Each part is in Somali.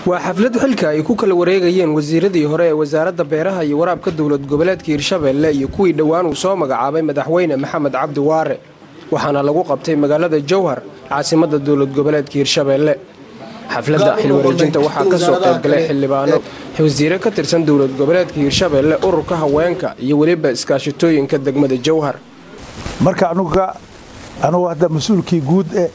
waa xaflad xilka ay ku kala wareegayeen wasiiradii hore ee wasaaradda beeraha iyo waraabka dowlad goboleedka hirshabeelle iyo kuwii dhowaan uu soo magacaabay madaxweyne maxamed cabdi waare waxaana lagu qabtay magaalada jowhar caasimadda dowlad goboleedka hirshabeelle xafladda xilwareejinta waxaa ka soo qaybgalay xildhibaano wasiire ka tirsan dowlad goboleedka hirshabeelle ururka haweenka iyo weliba iskaashitooyinka degmada jowhar marka anuga anugu hadda mas-uulkii guud eh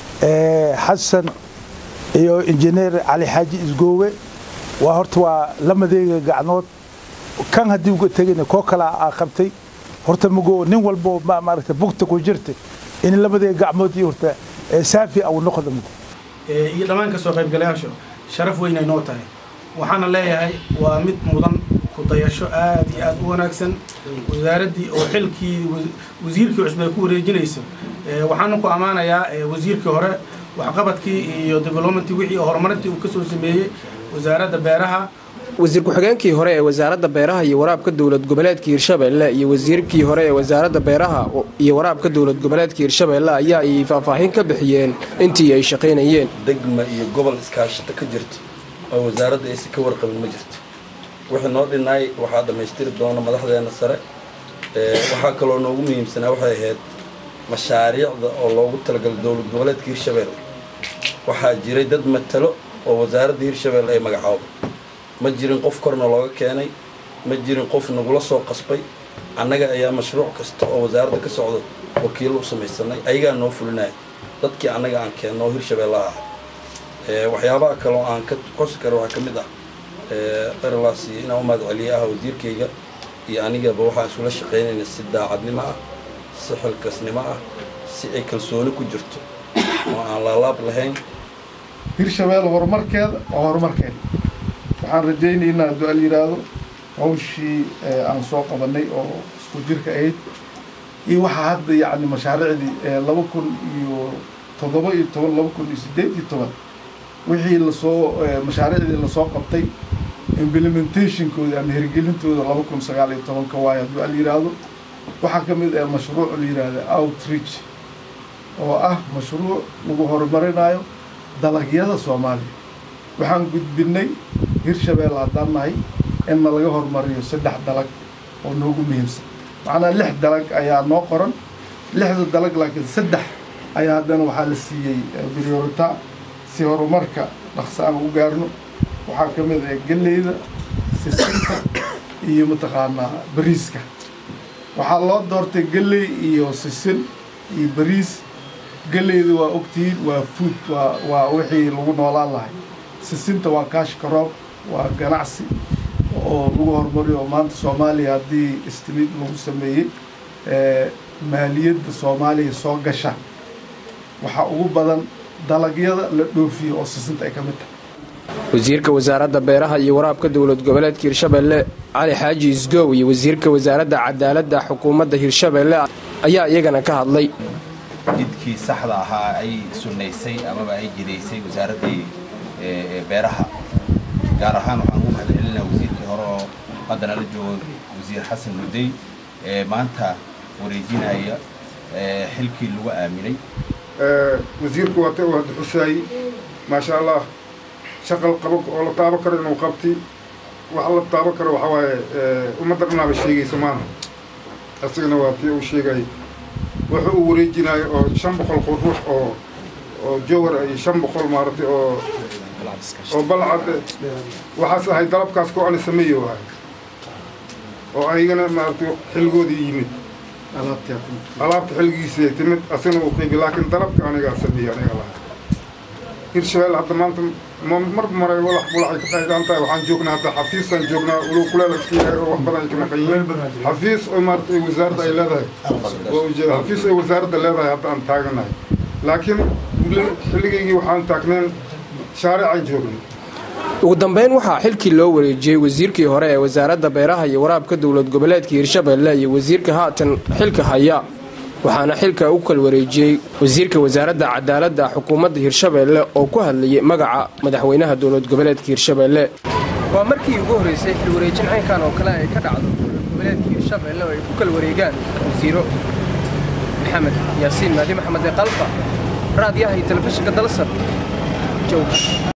ee xasan iyo injineer cali xaaji isgoowe waa horta waa lamadeega gacnood kan haddii uga tegayna koo kala aa qabtay horta mago nin walbo maaragta bugta ku jirta in lamadeega gacmood iyo horta saafi au noqda mago iyo dhammaan ka soo qaybgalayaashu sharaf weyn ay noo tahay waxaana leeyahay waa mid mudan ku dayasho aad iyo aad u wanaagsan wasaaraddii oo xilkii wasiirkii cusub ay ku wareejinayso waxaana ku ammaanayaa wasiirkii hore waxqabadkii iyo developmentii wixii horumarintii uu ka soo sameeyey wasaaradda beeraha wasiir ku-xigeenkii hore ee wasaaradda beeraha iyo waraabka dowlad goboleedka hirshabeelle iyo wasiirkii hore ee wasaaradda beeraha iyo waraabka dowlad goboleedka hirshabeelle ayaa ay faahfaahin ka bixiyeen intii ay shaqaynayeen degma iyo gobol iskaashata ka jirta oo wasaaradda aysa ka warqabin ma jirto wixii noo dhinnaay waxaa dhammaystiri doona madaxdeena sare waxaa kaloo noogu muhiimsanaa waxay ahayd mashaariicda oo loogu talagalay dowlad goboleedka hirshabeelle waxaa jiray dad matalo oo wasaaradda hirshabeelle ay magacaabo ma jirin qof korna looga keenay ma jirin qof nagula soo qasbay annaga ayaa mashruuc kasta oo wasaaradda ka socda wakiilo u samaysanay ayagaa noo fulinaya dadkii annaga aan keenno oo hirshabeellaha ah waxyaabaha kaloo aan ka qosi karo waxaa ka mid ah erlas inaan u mahad celiye ah wasiirkayga iyo anigaba waxaan isula shaqaynayna si daacadnimo ah si xilkasnimo ah si ay kalsooni ku jirto oo aan laalaab lahayn hirshabeelle horumarkeeda waa horumarkeeda waxaan rajaynaynaa hadduu al yidhaahdo hawshii aan soo qabanay oo isku jirka ahayd iyo waxaa hadda yacni mashaariicdii laba kun iyo toddoba iyo toban laba kun iyo siddeed iyo toban wixii lasoo mashaariicdii lasoo qabtay implementationkooda ama hirgelintooda laba kun sagaal iyo tobanka waayo hadduu al yidhaahdo waxaa ka mid ah mashruuc la yidhaahda outreach oo ah mashruuc lagu horumarinayo dalagyada soomaaliya waxaan gudbinay hirshabeelle haddaan nahay inna laga horumariyo saddex dalag oo noogu muhiimsan macnaa lix dalag ayaa noo qoran lixda dalag laakiin saddex ayaa haddana waxaa la siiyey priorita si horumarka dhaqsa aan u gaarno waxaa ka mid ah galleyda sisinta iyo mataqaanaa bariiska waxaa loo doortay galley iyo sisin iyo bariis galleyda waa ogtihiin waa food waa waa wixii lagu noolaan lahay sisinta waa kaashka roob waa ganacsi oo lagu horumariyo maanta soomaaliya haddii istimid lagu sameeyey maaliyadda soomaaliya soo gasha waxaa ugu badan dalagyada la dhoofiyo oo sisinta ay ka mid tahay wasiirka wasaaradda beeraha iyo waraabka dowlad goboleedka hirshabeelle cali xaaji isgoow iyo wasiirka wasaaradda cadaaladda xukuumadda hirshabeelle ayaa iyagana ka hadlay jidkii saxda ahaa ay sunnaysay amaba ay jidaysay wasaaraddii beeraha gaar ahaan waxaan ugu mahadcelinaa wasiirkii hore oo haddana la joogo wasiir xasan mudey ee maanta wareejinaya xilkii lagu aaminay wasiirku waata uu hadda xusaayey maasha allah shaqal qaba oo la taabo karo inuu qabti wax la taabo karo waxaa waaye ummadda dhanaaba sheegaysa maana isagana waa tii uu sheegayay wuxuu uu wareejinayo oo shan boqol quruux oo oo jowar iyo shan boqol maaragtay oo oo balcad waxaas ahay dalabkaas koo ani sameeyo ahay oo ayagana maaragtay xilligoodii yimid alaabta xilligiisii timid asagana uu qiibi laakiin dalabka anigaa sameeyey aniga lahaa hirshabelle hadda maanta mar maray walax bulaxay ka qaydaan tahay waxaan joognaa hadda xafiisaan joognaa ulow kuleel iska yahay oo wax badan ay ka maqan yihiin xafiis oo maarata ay wasaaradda ay leedahay waa ujeeda xafiis ay wasaaradda leedahay hadda aan taaganahay laakiin xilligaygii waxaan taagneen shaaricaan joognay ugu dambeyn waxaa xilkii loo wareejiyey wasiirkii hore ee wasaaradda beeraha iyo waraabka dowlad goboleedka hirshabeelle iyo wasiirka haatan xilka haya waxaana xilka u kal wareejiyey wasiirka wasaaradda cadaaladda xukuumadda hirshabeelle oo ku hadlayay magaca madaxweynaha dowlad goboleedka hirshabeelle waa markii ugu horreysay xilwareejin caynkan oo kale ay ka dhacdo dowlad goboleedka hirshabeelle oo ay ku kala wareegaan wasiiro maxamed yaasiin maadi maxamed ee qalfa raadiyaha iyo telefishinka dalsar jowhar